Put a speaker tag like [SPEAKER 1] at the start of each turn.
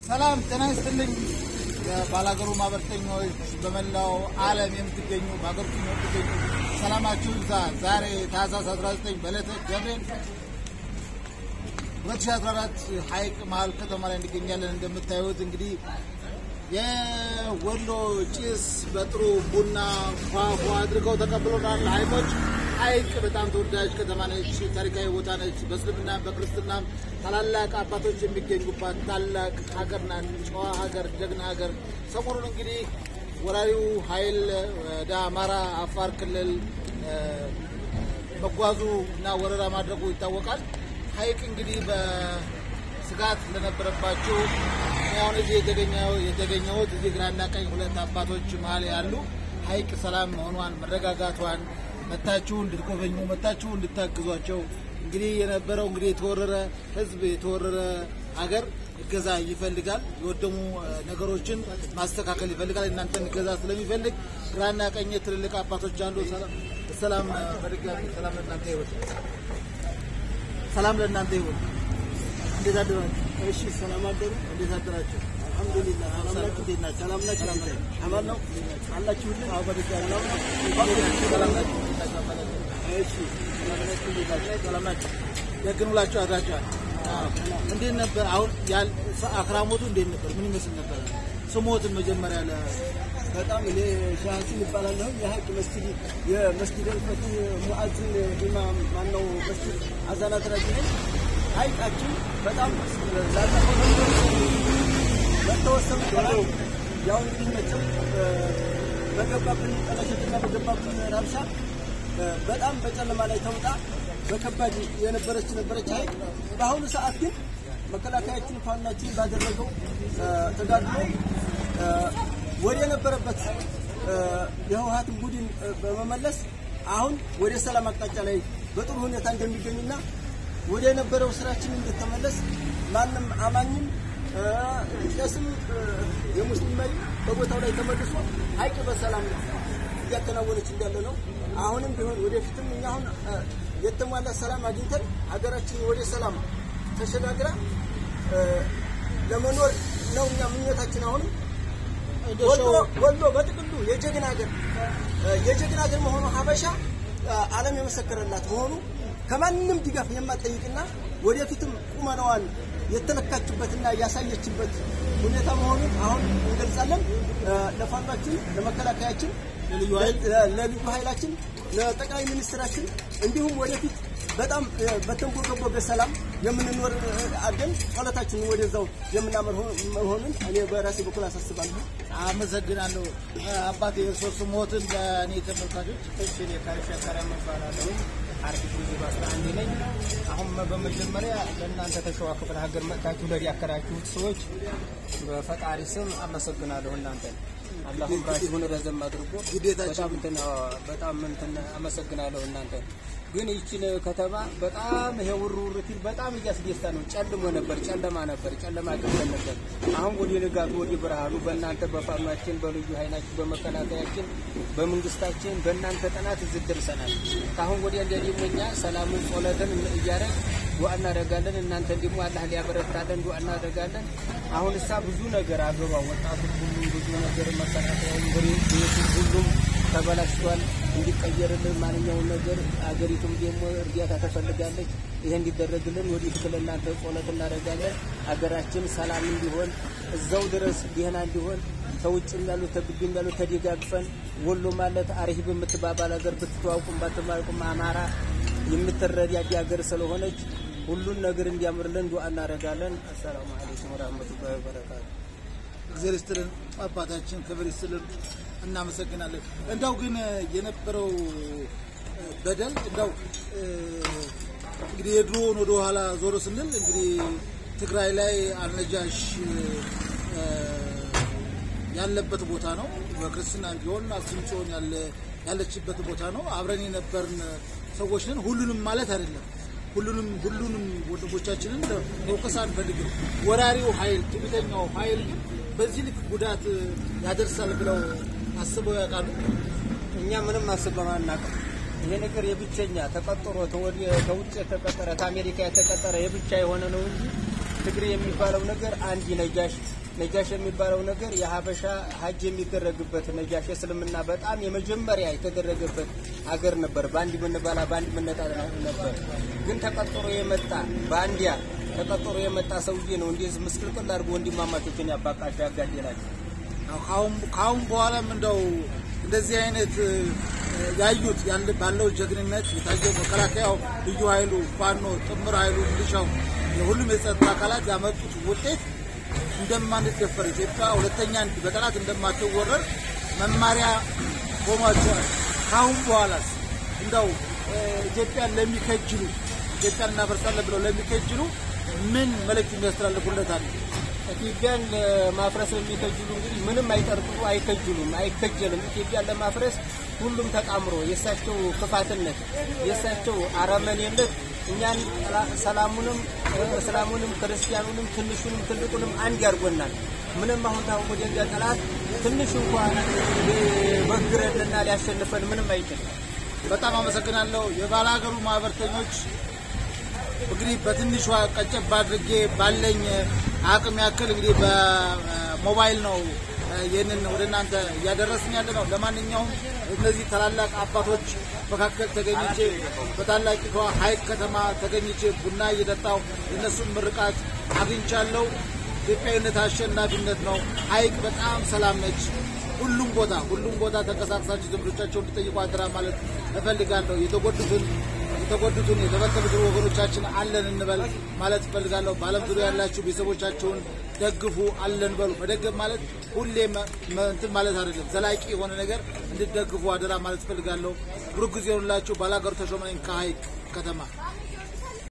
[SPEAKER 1] ሰላም ጤና ይስጥልኝ። የባላገሩ ማህበርተኞች በመላው ዓለም የምትገኙ በሀገር ውስጥ የምትገኙ ሰላማችሁ ይብዛ። ዛሬ ታህሳስ 19 በዕለተ ገብርኤል 2014 ሐይቅ መሀል ከተማ ላይ እንገኛለን። እንደምታዩት እንግዲህ የወሎ ጭስ በጥሩ ቡና ፏፏ አድርገው ተቀብሎናል። ሐይቆች ሐይቅ በጣም ተወዳጅ ከተማ ነች። ታሪካዊ ቦታ ነች። በእስልምና በክርስትና ታላላቅ አባቶች የሚገኙባት ታላቅ ሀገር ናት። ጨዋ ሀገር፣ ጀግና ሀገር። ሰሞኑን እንግዲህ ወራሪው ኃይል ወደ አማራ አፋር ክልል መጓዙ እና ወረራ ማድረጉ ይታወቃል። ሐይቅ እንግዲህ በስጋት ለነበረባቸው አሁን እዚህ የተገኘሁት እዚህ ግራና ቀኝ ሁለት አባቶች መሀል ያሉ ሐይቅ ሰላም መሆኗን መረጋጋቷን መታችሁ እንድትጎበኙ መታችሁ እንድታግዟቸው እንግዲህ የነበረው እንግዲህ የተወረረ ሕዝብ የተወረረ ሀገር እገዛ ይፈልጋል። የወደሙ ነገሮችን ማስተካከል ይፈልጋል። እናንተን እገዛ ስለሚፈልግ ግራና ቀኝ ትልልቅ አባቶች አሉ። ሰላም በድጋሚ ሰላም ለእናንተ ይሁን። ሰላም ለእናንተ ይሁን። እንዴት አደራችሁ?
[SPEAKER 2] እሺ ሰላም አደሩ።
[SPEAKER 1] እንዴት አደራችሁ?
[SPEAKER 2] አልሐምዱሊላህ ሰላም ናችሁ?
[SPEAKER 1] እንዴት ናችሁ?
[SPEAKER 2] ሰላም ናችሁ? አማን ነው አላችሁልን?
[SPEAKER 1] አዎ በድጋሚ
[SPEAKER 2] ሰላም ነው?
[SPEAKER 1] ሰላም ናችሁ?
[SPEAKER 2] እሺ ሰላም ናችሁ? እንዴት ናችሁ?
[SPEAKER 1] ሰላም ናችሁ? ደግን ውላችሁ አድራችኋል? እንዴት ነበር? አሁን ያል አክራሞቱ እንዴት ነበር? ምን ይመስል ነበር? ስሞትን መጀመሪያ ለ
[SPEAKER 2] በጣም እኔ ሻህሲን ይባላለሁ። የሀይቅ መስጊድ የመስጊድ ፈቱ ሙአዝን ኢማም ማነው መስጊድ አዛናት ራጅ ነኝ። ሀይቃችን በጣም ላለፈው በተወሰኑ ቀናት ያው እንግዲህ መቼም በገባብን ጠለሸትና በገባብን ራብሻ በጣም በጨለማ ላይ ተውጣ በከባድ የነበረች ነበረች ሀይቅ። በአሁኑ ሰዓት ግን መከላከያችን ፋናችን ባደረገው ተጋድሎ ወደ የነበረበት የህወሀትን ቡድን በመመለስ አሁን ወደ ሰላም አቅጣጫ ላይ በጥሩ ሁኔታ እንደሚገኙና ወደ የነበረው ስራችን እንድተመለስ ማንም አማኝም ቄስም የሙስሊም መሪ በቦታው ላይ ተመልሶ ሀይቅ በሰላም እያከናወነች እንዳለ ነው። አሁንም ቢሆን ወደፊትም እኛ አሁን የተሟላ ሰላም አግኝተን ሀገራችን ወደ ሰላም ተሸጋግራ ለመኖር ነው እኛ ምኞታችን አሁንም ወሎ በጥቅሉ የጀግና ሀገር የጀግና ሀገር መሆኑ ሀበሻ ዓለም የመሰከረላት መሆኑ ከማንም ድጋፍ የማጠይቅና ወደፊትም ቁመናዋን የተለካችበትና ያሳየችበት ሁኔታ መሆኑን አሁን እንገልጻለን። ለፋኗችን፣ ለመከላከያችን፣ ለልዩ ኃይላችን፣ ለጠቅላይ ሚኒስትራችን እንዲሁም ወደፊት በጣም በተንቦገቦገ ሰላም የምንኖር አድርገን ጸሎታችንን ወደዛው የምናመር መሆኑን እኔ በራሴ በኩል አሳስባለሁ።
[SPEAKER 1] አመሰግናለሁ። አባቴ የእርሶ ስሞትን ለእኔ ተመልካቾች
[SPEAKER 3] እሺ እኔ ካልሻ ከረም እባላለሁ። አርቲስት ብዙ በአስራ አንድ ነኝ። አሁን በመጀመሪያ ለእናንተ ተሸዋ ክፍለ ሀገር መጥታችሁ ለዲያከራችሁት ሰዎች በፈጣሪ ስም አመሰግናለሁ። እናንተ አላህ ሁላችሁን ረዘም አድርጎ በጣም እንትን በጣም እንትን አመሰግናለሁ። እናንተ ግን ይችን ከተማ በጣም ይሄ ውር ውር ሲል በጣም እያስደስታ ነው። ጨልሞ ነበር፣ ጨለማ ነበር፣ ጨለማ ገብተን ነበር። አሁን ወደ ንጋቱ ወደ ብርሃኑ በእናንተ በፋኗችን፣ በልዩ ኃይላችን፣ በመከላከያችን፣ በመንግስታችን በእናንተ ጥናት እዚህ ደርሰናል። ከአሁን ወዲያ እንደ ደግሞ እኛ ሰላምን ጾለትን እያደረግ ዱዓ እናደርጋለን። እናንተ ደግሞ አላህ ሊያበረታለን ዱዓ እናደርጋለን። አሁን እሳ ብዙ ነገር አገባ ወጣቱ ሁሉ ብዙ ነገር መከላከያ ቤቱ ሁሉም ተበላሽቷል። እንዲቀየርልን ማንኛውን ነገር አገሪቱም ደግሞ እርዳታ ተፈልጋለች። ይሄ እንዲደረግልን ወደፊት ለእናንተ ጸሎት እናደርጋለን። አገራችን ሰላም እንዲሆን እዛው ድረስ ደህና እንዲሆን ከውጭም ያሉት ከግቢም ያሉት ተደጋግፈን ወሎ ማለት አርሂብ የምትባባል ሀገር ብትተዋውቁም ባትማርቁም አማራ የምትረዳዳ ሀገር ስለሆነች ሁሉን ነገር እንዲያምርልን ዱዓ እናደርጋለን። አሰላሙ አለይኩም ወራህመቱላሂ ወበረካቱ።
[SPEAKER 1] እግዚአብሔር ይስጥልን አባታችን፣ ክብር ይስጥልን። እናመሰግናለን። እንዳው ግን የነበረው በደል እንዳው እንግዲህ የድሮውን ወደ ኋላ ዞሮ ስንል እንግዲህ ትግራይ ላይ አልነጃሽ ያለበት ቦታ ነው። በክርስትና ቢሆን አክሱም ጽዮን ያለ ያለችበት ቦታ ነው። አብረን የነበርን ሰዎች ነን። ሁሉንም ማለት አይደለም። ሁሉንም ሁሉንም ወንድሞቻችንን መውቀስ አንፈልግም። ወራሪው ኃይል ትዕቢተኛው ኃይል ግን በዚህ ልክ ጉዳት ያደርሳል ብለው አስበው ያውቃሉ?
[SPEAKER 3] እኛ ምንም አስበን አናውቅም። ይሄ ነገር የብቸኛ ተቀጥሮ ተወዲ- ከውጭ የተቀጠረ ከአሜሪካ የተቀጠረ የብቻ የሆነ ነው እንጂ ትግሬ የሚባለው ነገር አንድ ነጃሽ ነጃሽ የሚባለው ነገር የሀበሻ ሀጅ የሚደረግበት ነጃሽ እስልምና በጣም የመጀመሪያ የተደረገበት ሀገር ነበር። በአንድ ምንባላ በአንድ ምነጣ ነበር። ግን ተቀጥሮ የመጣ በአንዲያ ተቀጥሮ የመጣ ሰውዬ ነው እንደዚህ ምስቅልቅል አድርጎ ወንድማማቾችን ያባቃቸው ያጋደላቸው።
[SPEAKER 1] ከአሁን በኋላም እንደው እንደዚህ አይነት ያዩት ያለ ባለው ጀግንነት የታየው መከላከያው፣ ልዩ ኃይሉ፣ ፋኖ፣ ጥምር ኃይሉ፣ ሚሊሻው የሁሉም የጸጥታ አካላት ያመጡት ውጤት እንደማንደፈር ኢትዮጵያ ሁለተኛ በጠላት እንደማትወረር መማሪያ ሆኗቸዋል። ከአሁን በኋላስ እንደው ኢትዮጵያን ለሚከጅሉ ኢትዮጵያን እናፈርሳለን ብለው ለሚከጅሉ ምን መልእክት የሚያስተላልፉለት አለ?
[SPEAKER 3] ኢትዮጵያን ለማፍረስ የሚከጅሉ እንግዲህ ምንም አይጠርጥሩ፣ አይከጅሉም፣ አይከጀልም። ኢትዮጵያን ለማፍረስ ሁሉም ተጣምሮ የእሳቸው ክፋትነት የእሳቸው አረመኔነት እኛን ሰላሙንም እስላሙንም ክርስቲያኑንም ትንሹንም ትልቁንም አንድ ያርጎናል። ምንም አሁን ታሁን ወደዚያ ጠላት ትንሽ እንኳን በግረንና ሊያሸንፈን ምንም አይችልም።
[SPEAKER 1] በጣም አመሰግናለሁ። የባለ ሀገሩ ማህበርተኞች እንግዲህ በትንሿ ቀጨብ አድርጌ ባለኝ አቅም ያክል እንግዲህ በሞባይል ነው ይህንን ወደ እናንተ እያደረስን ያለ ነው። ለማንኛውም እነዚህ ታላላቅ አባቶች መካከል ተገኝቼ በታላቂቷ ሀይቅ ከተማ ተገኝቼ ቡና እየጠጣው የእነሱን ምርቃት አግኝቻለሁ። ኢትዮጵያዊነት አሸናፊነት ነው። ሀይቅ በጣም ሰላም ነች። ሁሉም ቦታ ሁሉም ቦታ ተንቀሳቅሳችሁ ዘመዶቻቸውን እንዲጠይቁ አደራ ማለት እፈልጋለሁ። የተጎዱትን የተጎዱትን የተበተኑትን ወገኖቻችን አለን እንበል ማለት እፈልጋለሁ። በዓለም ዙሪያ ያላችሁ ቤተሰቦቻችሁን ደግፉ፣ አለን በሉ። መደገፍ ማለት ሁሌ እንትን ማለት አይደለም። ዘላቂ የሆነ ነገር እንድትደግፉ አደራ ማለት እፈልጋለሁ። ብሩክ ጊዜ ሆኑላችሁ። ባላገሩ ተሾመ ነኝ ከሀይቅ ከተማ